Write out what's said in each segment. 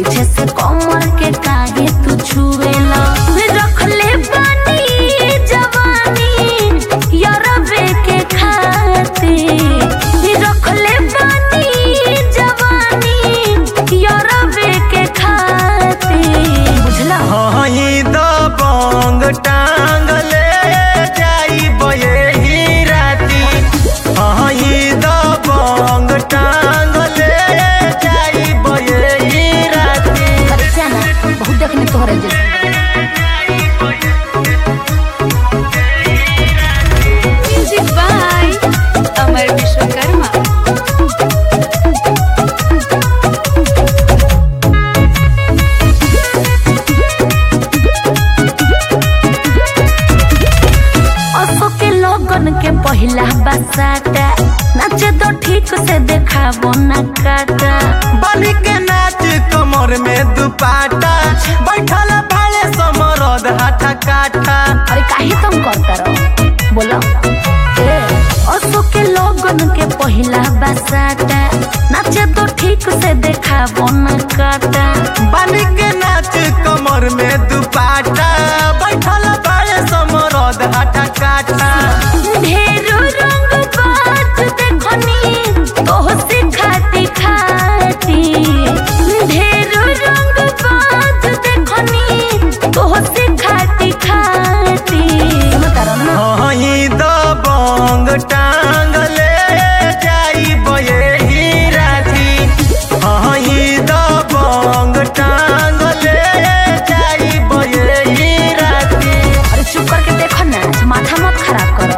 पीछे से कमर के काहे तू छुएला रखले बानी जवानी यारबे के खातिर रखले बानी जवानी यारबे के खातिर बुझला हई दबंग टांगले जाई बये राती हई दबंग टांगले जाई बये राती अरे जाना बहुत देखने तोहरे जैसे Music by Amar Vishwakarma. असो के लोगन के पहिला बसाता नाचे तो ठीक से देखाबो ना काटा बनी के नाच कमर में दुपाटा बैठल भाले समरद हाथा काठा अरे काहे तुम करता रहो बोलो ए असो के लोगन के पहिला बसाता नाचे तो ठीक से देखाबो ना काटा बनी के नाच कमर में दुपाटा बैठल भाले समरद हाथा काठा ढेरो रंग बात देखनी तोह से खाती खाती ढेरो रंग बात देखनी तोह से खाती खाती हई दबंग टांगले जाई बये राती हई दबंग टांगले जाई बये राती अरे चुप करके देखो ना माथा मत खराब करो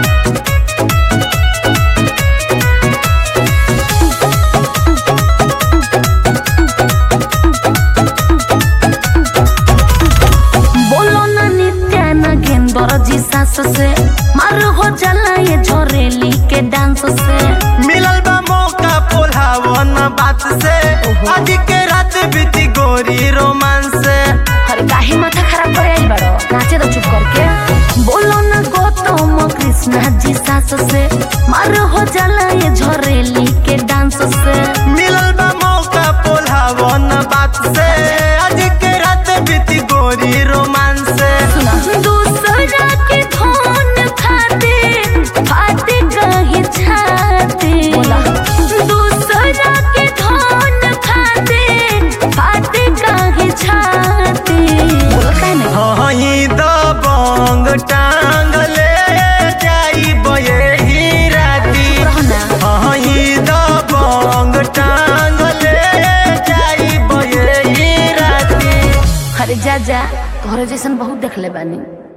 बोलो ना नित्या ना गेंदर जी सास से मार हो जाला ये झोरेली के डांस से मिलल बा मौका पोल्हावन बात से आज के रात बीती गोरी रोमांस से अरे काहे माथा खराब करे आई बड़ो नाचे तो चुप करके बोलो ना गौतम कृष्णा जी सास से मार हो जाला ये झोरेली के डांस से मिलल बा मौका पोल्हावन बात से आज के रात बीती गोरी रोमांस से सुना दूसरा के धन खाते फाते कहीं छाते दूसरा के धन खाते फाते कहीं छाते हई दबंग टांगले जाई बये राती हई दबंग टांगले जाई बये राती अरे जा जा तोहरे जैसन बहुत देखले बानी